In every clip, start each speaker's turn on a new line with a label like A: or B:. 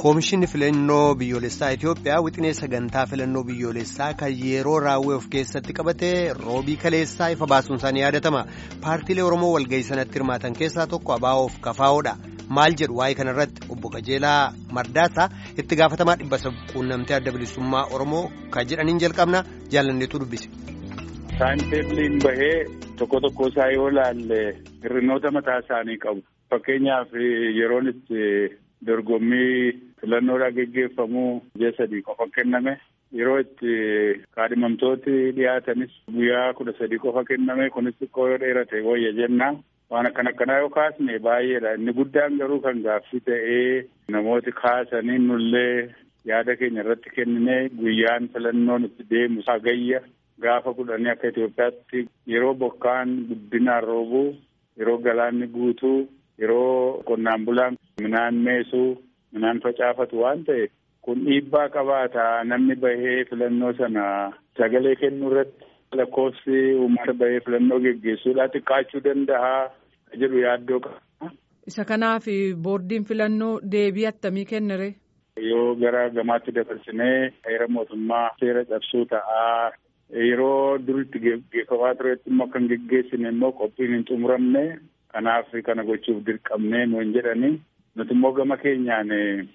A: Koomishinni filannoo biyyoolessaa Itoophiyaa wixinee sagantaa filannoo biyyoolessaa kan yeroo raawwee of keessatti qabate roobii kaleessaa ifa baasuun isaanii yaadatama. Paartiilee Oromoo walga'ii sanatti hirmaatan keessaa tokko Abaa'oof Kafaa'oodha. Maal jedhu waa'ee kanarratti obbo Qajeelaa Mardaasaa itti gaafatamaa dhibba quunnamtee adda bilisummaa Oromoo kan jedhaniin jalqabna jaalanneetu dubbise.
B: Saayinteebiliin bahee tokko tokko isaa yoo ilaalle hir'inoota mataa isaanii qabu. Fakkeenyaaf yeroon itti dorgommii filannoodhaa geggeeffamuu ji'a sadii qofa kenname. Yeroo itti kaadhimamtooti dhiyaatanis guyyaa kudha sadii qofa kenname. Kunis xiqqoo yoo dheerate wayya jenna. Waan akkana akkanaa yoo kaasne baay'eedha. Inni guddaan garuu kan gaaffii ta'ee namooti kaasanii nullee yaada keenya irratti kennine guyyaan filannoon itti deemu hagayya gaafa kudhanii akka Itoophiyaatti yeroo bokkaan guddinaan roobuu yeroo galaanni guutuu yeroo qonnaan bulaan midhaan meesuu midhaan facaafatu waan ta'e kun dhiibbaa qabaata namni bahee filannoo sana sagalee kennuu irratti lakkoofsi uummata bahee filannoo geggeessuudhaa xiqqaachuu danda'a jedhu yaaddoo qaba.
C: Isa kanaaf boordiin filannoo deebii attamii kennere.
B: Yoo gara gamaatti dabarsinee heera mootummaa seera cabsuu ta'aa yeroo duritti geggeeffamaa turetti immoo kan geggeessine immoo qophiin hin xumuramne kanaaf kana gochuuf dirqamne nuun jedhani nuti immoo gama keenyaan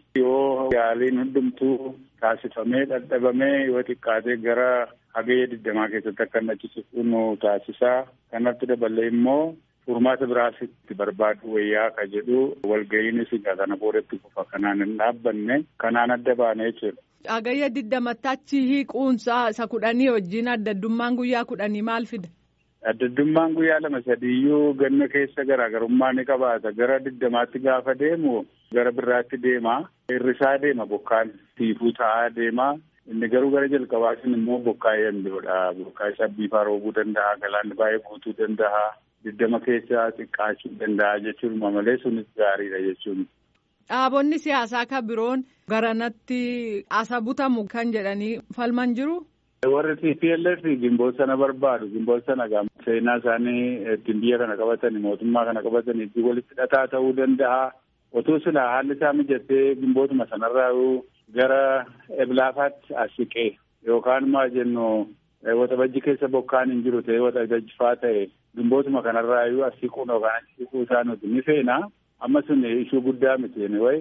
B: yoo yaaliin hundumtuu taasifamee dadhabamee yoo xiqqaatee gara hagayya digdamaa keessatti akka inni achiisifu nu taasisaa kanatti daballee immoo furmaata biraas itti barbaadu wayyaa ka jedhu walga'iinis egaa kana boodatti kufa kanaan hin dhaabbanne kanaan adda baane jechuudha.
C: Hagayya digdamatti achi hiiquunsaa isa kudhanii wajjin addaddummaan guyyaa kudhanii maal fida?
B: Addaddummaan guyyaa lama sadiiyyuu ganna keessa garaagarummaa ni qabaata. Gara digdamaatti gaafa deemu gara birraatti deema. Hirrisaa deema bokkaan tiifuu ta'aa deema. Inni garuu gara jalqabaatiin immoo bokkaa eeyyandoodha. Bokkaa isaa biifaa roobuu danda'a. Galaanni baay'ee guutuu danda'a. Digdama keessa xiqqaachuu danda'a jechuun malee sunis gaariidha jechuun.
C: Dhaabonni siyaasaa kan biroon garanatti asa butamu kan jedhanii falman jiru.
B: Warri TPLF gimboo sana barbaadu. Gimboo sana seenaa isaanii ittiin biyya kana qabatanii mootummaa kana qabatanii walitti hidhataa ta'uu danda'a. Otuu silaa haalli isaa mijatee gimbootuma sanarraa gara eblaafaatti as siqee yookaan maa jennu waxabajji keessa bokkaan hin jiru ta'e waxabajji faa ta'e gimbootuma kanarraa iyyuu as siquun yookaan as siquu isaa nuti ni feena. Amma sun ishuu guddaa miti wayi.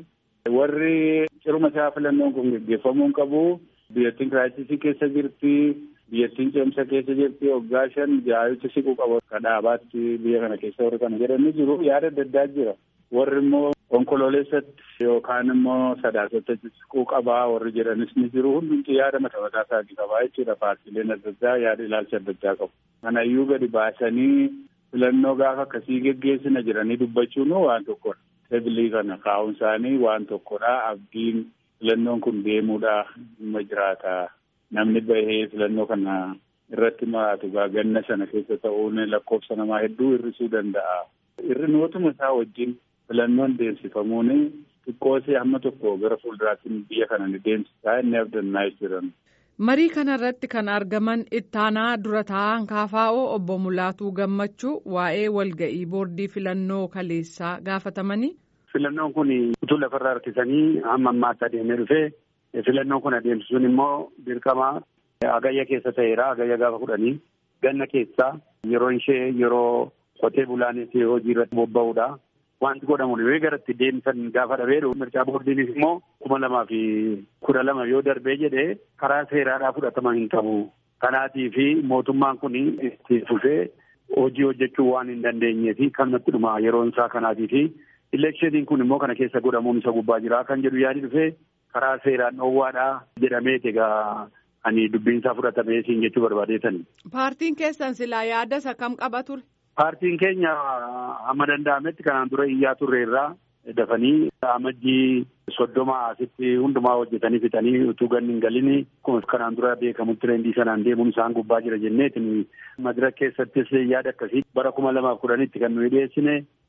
B: Warri ciruma isaa filannoon kun geggeeffamuu qabu. Biyyattiin kiraayisisii keessa jirti. Biyyattiin ceemsa keessa jirti. Waggaa shan jaayicha siquu qabu. Ka dhaabaatti biyya kana keessa warri kana jedhanii jiru. Yaada adda addaa jira. Warri immoo onkololeessatti yookaan immoo sadaasatti siquu qabaa warri jedhanis ni jiru. Hundumti yaada mataa mataa isaatii qabaa jechuudha. Paartiileen adda addaa yaada ilaalcha adda addaa qabu. Kanayyuu gadi baasanii filannoo gaafa akkasii geggeessina jedhanii dubbachuun waan tokkodha. Sebilii kana kaa'uun isaanii waan tokkodha. Abdiin filannoon kun deemuudha dhimma jiraata. Namni bahee filannoo kana irratti maraatu ganna sana keessa ta'uun lakkoofsa namaa hedduu hir'isuu danda'a. Hir'inootuma isaa wajjin filannoon deemsifamuun xiqqoosee hamma tokko gara fuulduraatti biyya kana ni deemsisaa inni abdannaa jiran.
C: Marii kanarratti kan argaman ittaanaa dura taa'an kaafaa'oo obbo Mulaatuu Gammachuu waa'ee walga'ii boordii filannoo kaleessaa gaafatamanii.
D: Filannoon kun utuu lafarraa harkisanii hamma ammaatti adeemee dhufee filannoon kun adeemsisuun immoo dirqama hagayya keessa ta'eera hagayya gaafa kudhanii ganna keessaa yeroo ishee yeroo qotee bulaanis hojii irratti bobba'uudha. Wanti godhamu yoo garatti deemsan gaafa dhabee mircaa boordiinis immoo kuma lamaa fi kudha lama yoo darbee jedhee karaa seeraadhaa fudhatama hin qabu. Kanaatii fi mootummaan kun itti fufee hojii hojjechuu waan hin dandeenyee fi kanatti dhuma yeroon isaa kanaatii fi Ileekshiniin kun immoo kana keessa godhamuun isa gubbaa jira kan jedhu yaadi dhufee karaa seeraan dhoowwaadhaa jedhamee egaa ani dubbiinsaa fudhatamee siin jechuu barbaadeetani.
C: Paartiin keessan silaa yaada isa kam qaba ture?
D: Paartiin keenya hamma danda'ametti kanaan dura iyyaa turreerraa dafanii amajjii soddoma asitti hundumaa hojjetanii fixanii utuu ganni hin galini kanaan dura beekamutti reendii sanaan deemuun isaan gubbaa jira jenneetin madira keessattis yaada akkasii bara kuma lamaaf kudhanitti kan nuyi dhiyeessine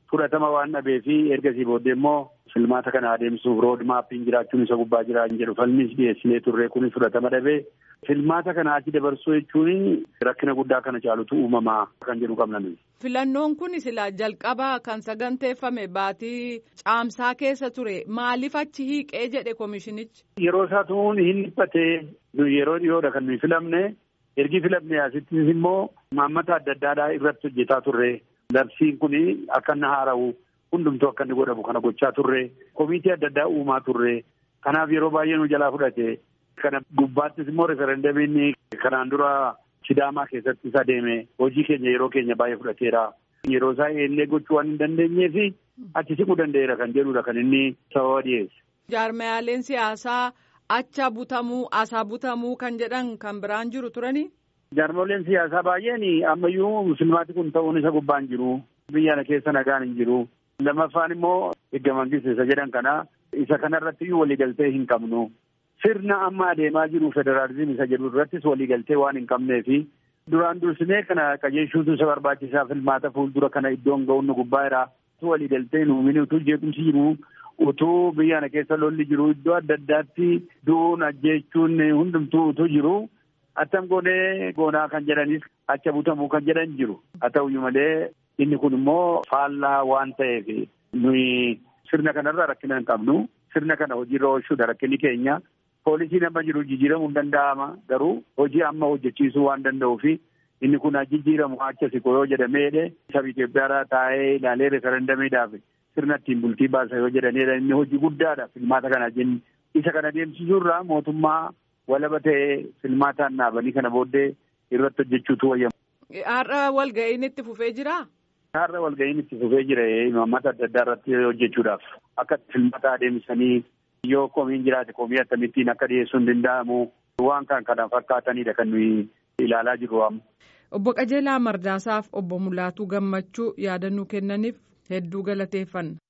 D: fudhatama waan dhabee fi ergasii booddee immoo filmaata kana adeemsuuf rood maappiin jiraachuun isa gubbaa jiraa jedhu falmis dhiyeessinee turre kunis fudhatama dhabee filmaata kana achi dabarsuu jechuun rakkina guddaa kana caalutu uumamaa kan jedhu qabna.
C: Filannoon kun silaa jalqaba kan saganteeffame baatii caamsaa keessa ture maaliif achi hiiqee jedhe koomishinichi.
D: Yeroo isaa tumuun hin dhiphatee yeroo dhiyoodha kan nuyi filamne ergi filamne asittis immoo maammata adda addaadhaa irratti hojjetaa turre labsiin kun akka inni haara'u hundumtuu akka inni godhamu kana gochaa turre komiitii adda addaa uumaa turre kanaaf yeroo baay'ee nu jalaa fudhate kana gubbaattis immoo referendamiin kanaan dura sidaamaa keessatti isa deeme hojii keenya yeroo keenya baay'ee fudhateera yeroo isaa eellee gochuu waan hin dandeenyee fi achi siquu danda'eera kan jedhudha kan inni sababa dhiyeesse.
C: Jaarmayaaleen siyaasaa acha butamuu asaa butamuu kan jedhan kan biraan jiru turanii.
D: Jaarmoleen siyaasaa baay'een ammayyuu filmaati kun ta'uun isa gubbaan jiru biyya keessa nagaan hin jiru. Lammaffaan immoo erga mangiste jedhan kana isa kanarratti iyyuu waliigaltee hin qabnu. Sirna amma adeemaa jiru federaalizimii isa jedhu irrattis waliigaltee waan hin qabnee fi duraan dursinee kana qajeelchuutu isa barbaachisaa filmaata fuuldura kana iddoon ga'uun nu gubbaa utuu waliigaltee hin uumin utuu jeequmsi jiru utuu biyya kana keessa lolli jiru iddoo adda addaatti du'uun ajjeechuun hundumtuu utuu jiru attam goonee goonaa kan jedhanis acha butamuu kan jedhan jiru haa ta'uyyuu malee inni kun immoo faallaa waan ta'eef nuyi sirna kanarra rakkina hin qabnu sirna kana hojiirra oolchuudha rakkinni keenya poolisiin amma jiru jijjiiramuu hin danda'ama garuu hojii amma hojjechiisuu waan danda'uu fi inni kun jijjiiramu acha siqoo yoo jedhameedhe saba Itoophiyaadhaa taa'ee ilaalee referendamiidhaaf sirna ittiin bultii baasa yoo jedhanidha inni hojii guddaadha filmaata kana jenni isa kana deemsisuurraa mootummaa walaba ta'ee filmaataan dhaabanii kana booddee irratti hojjechuutu wayyamu.
C: Har'a walga'iin itti fufee jiraa?
D: Har'a walga'iin itti fufee jira imaammata adda addaa irratti hojjechuudhaaf akka filmaata adeemsanii yoo komiin jiraate komii akkamittiin akka dhiyeessuu hin danda'amu waan kan kana fakkaatanidha kan nuyi ilaalaa jirru amma.
C: Obbo Qajeelaa Mardaasaaf obbo Mulaatuu Gammachuu yaadannoo kennaniif hedduu galateeffanna.